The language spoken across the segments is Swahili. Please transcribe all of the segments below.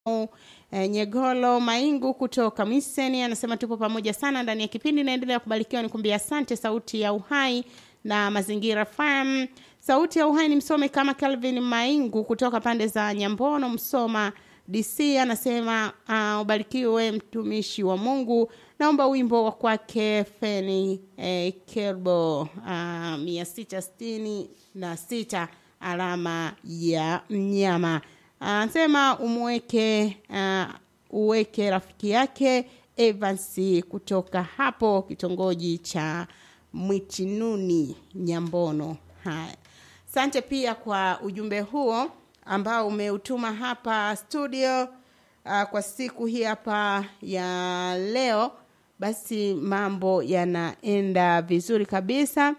E, Nyegolo Maingu kutoka Miseni anasema tupo pamoja sana ndani ya kipindi, naendelea kubarikiwa. Nikuambia asante. Sauti ya Uhai na Mazingira FM. Sauti ya Uhai ni msome kama Calvin Maingu kutoka pande za Nyambono, Msoma DC, anasema uh, ubarikiwe mtumishi wa Mungu. Naomba wimbo wa kwake Feni eh, Kelbo uh, mia sita sitini na sita alama ya mnyama anasema umweke uh, uweke rafiki yake Evans kutoka hapo kitongoji cha Mwitinuni Nyambono. Haya, asante pia kwa ujumbe huo ambao umeutuma hapa studio uh, kwa siku hii hapa ya leo. Basi mambo yanaenda vizuri kabisa.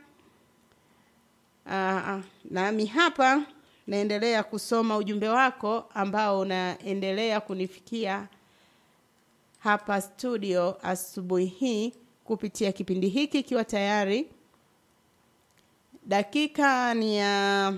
Uh, nami hapa naendelea kusoma ujumbe wako ambao unaendelea kunifikia hapa studio asubuhi hii kupitia kipindi hiki ikiwa tayari dakika ni ya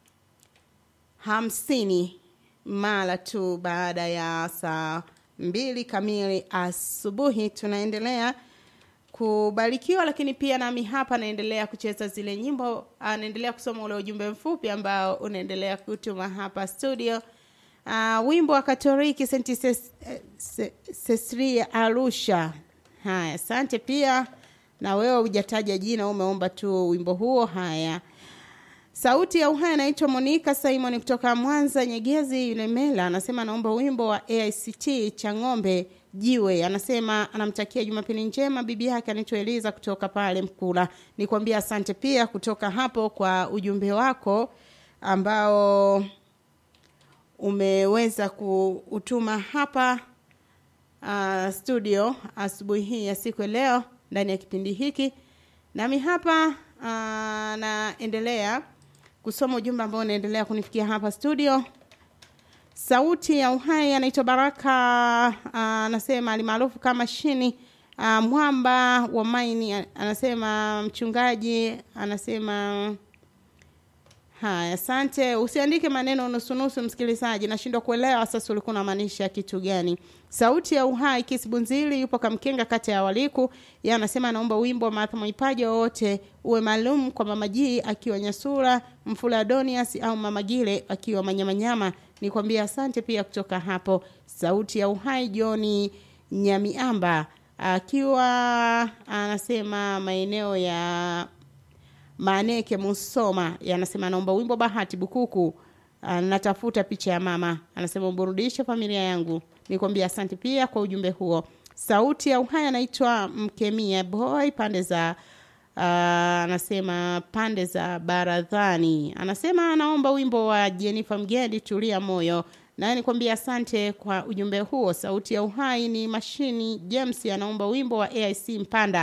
hamsini mara tu baada ya saa mbili kamili asubuhi tunaendelea kubarikiwa lakini pia nami hapa naendelea kucheza zile nyimbo naendelea kusoma ule ujumbe mfupi ambao unaendelea kutuma hapa studio uh, wimbo wa katoliki senti ses, ses, sesria arusha haya asante pia na wewe hujataja jina umeomba tu wimbo huo haya sauti ya uhai anaitwa monika simon kutoka mwanza nyegezi yulemela anasema anaomba wimbo wa aict cha ng'ombe jiwe anasema anamtakia jumapili njema bibi yake anaitwa eliza kutoka pale mkula nikwambia asante pia kutoka hapo kwa ujumbe wako ambao umeweza kuutuma hapa uh, studio asubuhi hii ya siku ya leo ndani ya kipindi hiki nami hapa uh, naendelea kusoma ujumbe ambao unaendelea kunifikia hapa studio sauti ya uhai anaitwa baraka anasema uh, alimaarufu kama shini uh, mwamba wa maini anasema mchungaji anasema haya asante usiandike maneno nusunusu msikilizaji nashindwa kuelewa sasa ulikuwa unamaanisha kitu gani sauti ya uhai kisibunzili yupo kamkenga kata ya waliku ye anasema anaomba wimbo wa martha mwaipaji wowote uwe maalum kwa mamajii akiwa nyasura mfula adonias au mamagile akiwa manyamanyama nikwambia asante pia kutoka hapo sauti ya uhai joni nyamiamba akiwa anasema maeneo ya maneke musoma anasema anaomba wimbo bahati bukuku natafuta picha ya mama anasema uburudishe familia yangu nikwambia asante pia kwa ujumbe huo sauti ya uhai anaitwa mkemia boy pande za uh, anasema pande za baradhani anasema anaomba wimbo wa jenifa mgendi tulia moyo naye nikwambia asante kwa ujumbe huo sauti ya uhai ni mashini james anaomba wimbo wa aic mpanda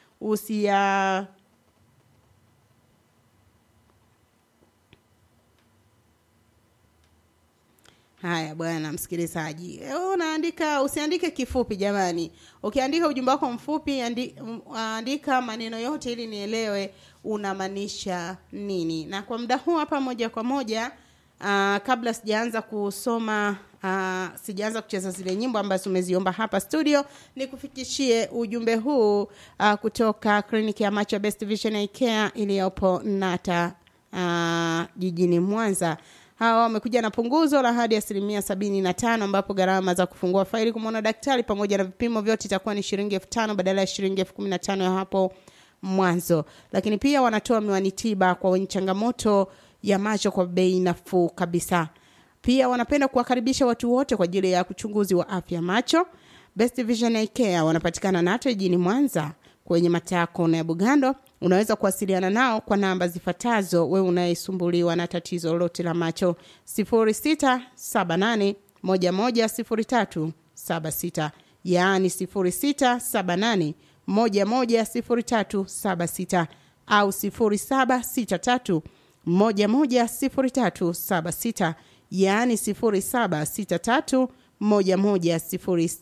usia haya bwana msikilizaji unaandika usiandike kifupi jamani ukiandika ujumbe wako mfupi andi, andika maneno yote ili nielewe unamaanisha nini na kwa muda huu hapa moja kwa moja uh, kabla sijaanza kusoma uh, sijaanza kucheza zile nyimbo ambazo umeziomba hapa studio nikufikishie ujumbe huu uh, kutoka kliniki ya macho best vision care iliyopo nata uh, jijini mwanza hawa wamekuja na punguzo la hadi asilimia sabini na tano ambapo gharama za kufungua faili kumwona daktari pamoja na vipimo vyote itakuwa ni shilingi elfu tano badala ya shilingi elfu kumi na tano ya hapo mwanzo lakini pia wanatoa miwani tiba kwa wenye changamoto ya macho kwa bei nafuu kabisa pia wanapenda kuwakaribisha watu wote kwa ajili ya uchunguzi wa afya macho best vision care wanapatikana nato jijini mwanza kwenye mataa kona ya bugando unaweza kuwasiliana nao kwa namba zifuatazo wewe unayesumbuliwa na tatizo lolote la macho 0678 110376 yaani 0678 110376 au 0763 110376 yaani 0763 1103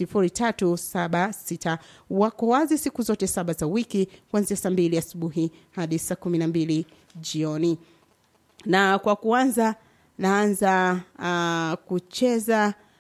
0376 wako wazi siku zote saba za wiki kuanzia saa mbili asubuhi hadi saa kumi na mbili jioni na kwa kuanza naanza uh, kucheza